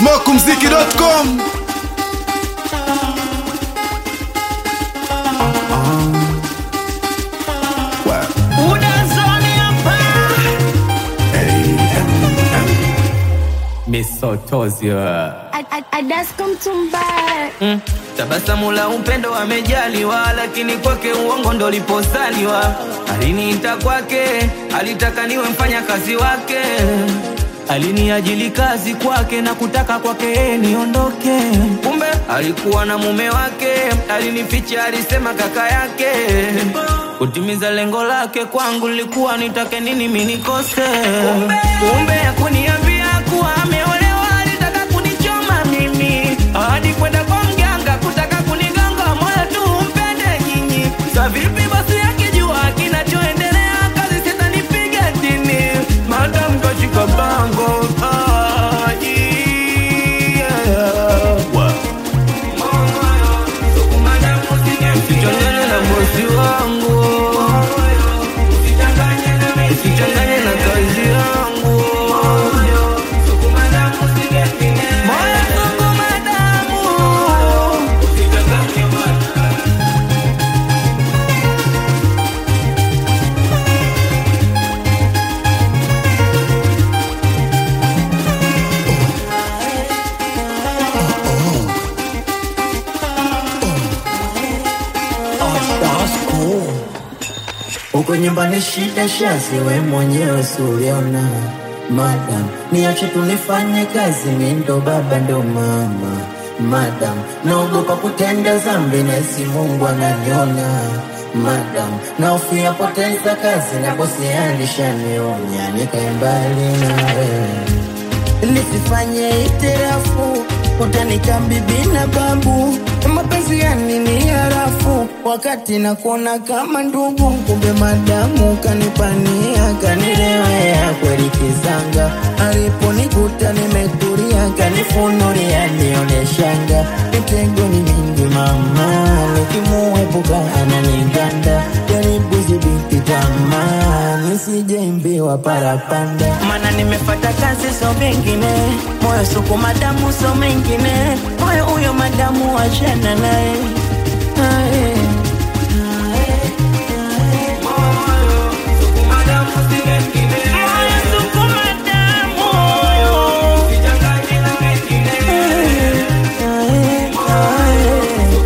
smokumziki.com misotozio Adasko mtumbaya mm. tabasamu la upendo wamejaliwa lakini kwake uongo ndo liposaliwa aliniita kwake alitaka niwe mfanya kazi wake aliniajili kazi kwake na kutaka kwake niondoke kumbe alikuwa na mume wake alinificha alisema kaka yake kutimiza lengo lake kwangu lilikuwa nitake nini minikose kumbe yakuniambia kuwa ameolewa alitaka kunichoma mimi hadi kwenda kwa mganga kutaka kunigonga moyo tu mpende nyinyi sa vipi basi akijua kinachoendelea kazi sitanipiga chini madam kashika bango ah, yeah. Usichanganye na bosi wangu Usichanganye na kazi yangu Moyo sukuma damu Uko nyumbani shida shazi, we mwenyewe suliona. Madam, niache tunifanye kazi, mi ndo baba ndo mama. Madam, naogopa kutenda zambi, nesi Mungu ananiona. Madam, naofia poteza kazi, na bosi alishanionya, nikae mbali na wewe nisifanye itirafu utanika bibi na babu mapenzi yani ni harafu wakati nakuona kama ndugu kumbe madamu kanipania kanilewea kweli kizanga aliponikuta nimetulia kanifunulia nioneshanga mitego ni mingi mama nikimuepuka ananiganda jaribu zibiti tamaa nisijeimbiwa parapanda mana nimefata kazi so mengine moyo suku madamu so mengine moyo huyo madamu wachana naye Aye. Moyo suku madamu. Aye, aye.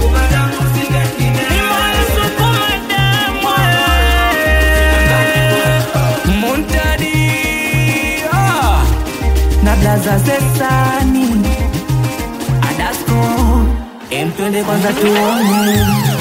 Ni moyo suku madamu, aye. Muntadi ah. na blaza zesani Adasko em twende kwanza tuone